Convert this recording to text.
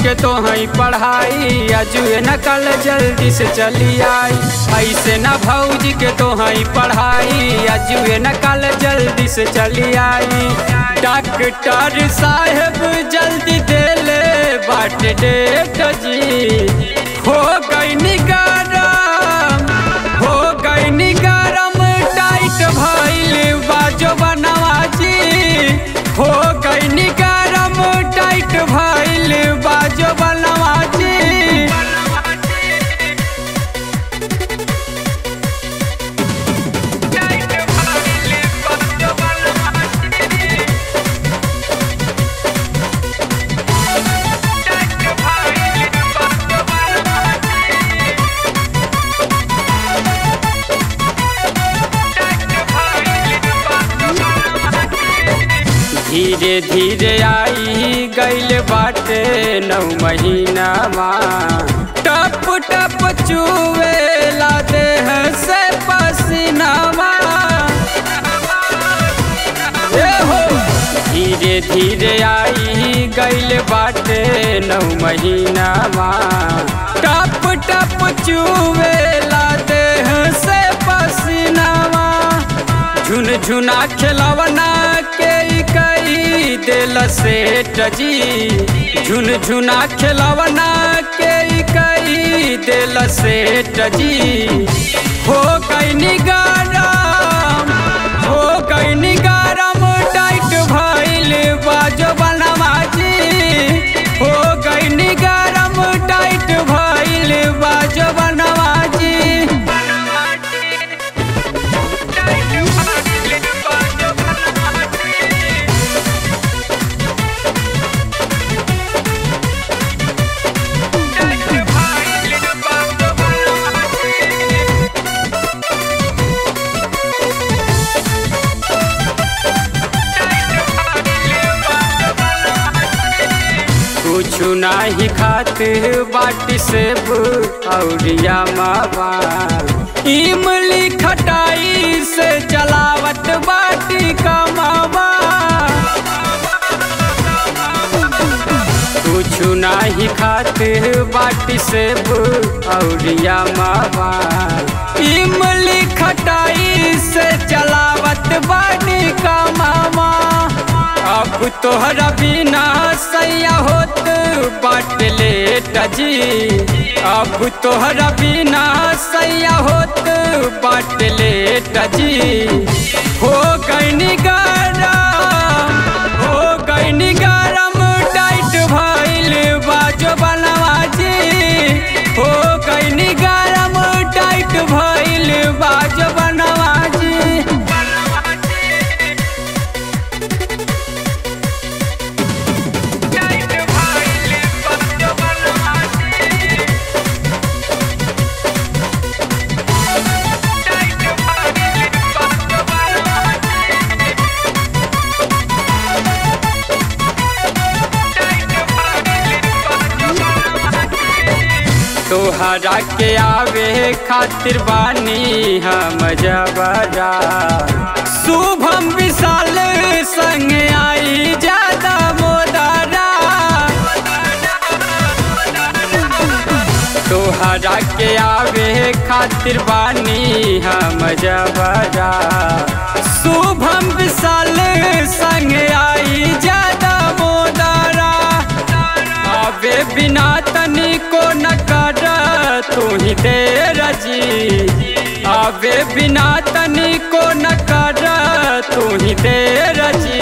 के तो हई पढ़ाई अजुए न कल जल्दी से चली आई ऐसे न भौजी के तो हई पढ़ाई अजुए न कल जल्दी से चली आई डॉक्टर साहेब जल्दी दे ले बाट डेट जी हो गई निगरम हो गई निगरम टाइट भइल बाजो बनवाजी हो गई निगरम टाइट भइल बाजो बनवाजी धीरे धीरे आई गइल बाटे नौ महीना टप टप चुवेला देह से पसीनावा ए हो धीरे धीरे आई गइल बाटे नौ महीना टप टप चुवेला देह से पसीनावा झुन झुना खिलवना के कई दिल से टजी झुन झुना खिलवना के कई दिल से टजी हो गई निगारम हो गई निगारम टाइट भइल बाजो बनवाजी हो गई निगारम टाइट भइल बाजो बनवाजी कुछु नाही खात बाटी सेब औरिया मावा इमली खटाई से चलावत बाटी कमावा कुछु नाही खात बाटी सेब औरिया मावा इमली खटाई से चलावत बाटी कमावा अब तोहरा बिना सैया होत बाट लेट जी अब तोहरा बिना सैया होत बाट लेट जी हो गई निगरम हो गई निगरम टाइट भइल बाजो बनवाजी हो गई निगरम टाइट भइल बाजो बनवाजी तोहरा के आवे खातिर बानी हम जबरा शुभम विशाल संग आई ज्यादा मोदारा तोहरा के आवे खातिर बानी हम जबरा शुभम विशाल संग आई ज्यादा मोदारा आवे बिना तनिको न कर तू ही देर जी आवे बिना तनिको न कर तू ही देर जी